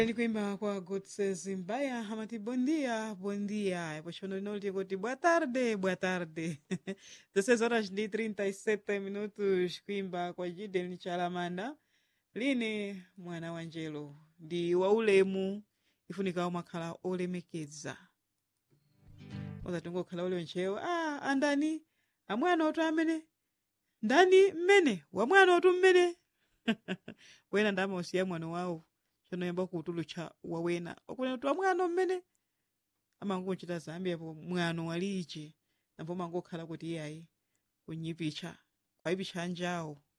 Ele kuimba kwa Godses Mbaya amati bom dia, bom dia. Apaixonou não digo de boa tarde, boa tarde. 16 horas de 37 minutos kuimba kwa Gideon Chalamanda. Line mwana wa Njelo ndi waulemu ifunika umakhala olemekeza. Ozatingokhala ule nchewo ah andani amwana otu amene ndani mmene wamwana otu mmene wena ndamausiya mwana wawo chonoyamba kutulutcha wawena okunena kuti wamwana mmene amangochita zambi apo mwano walichi napo mangokhala kuti iyayi kunyipicha kwaipicha anjawo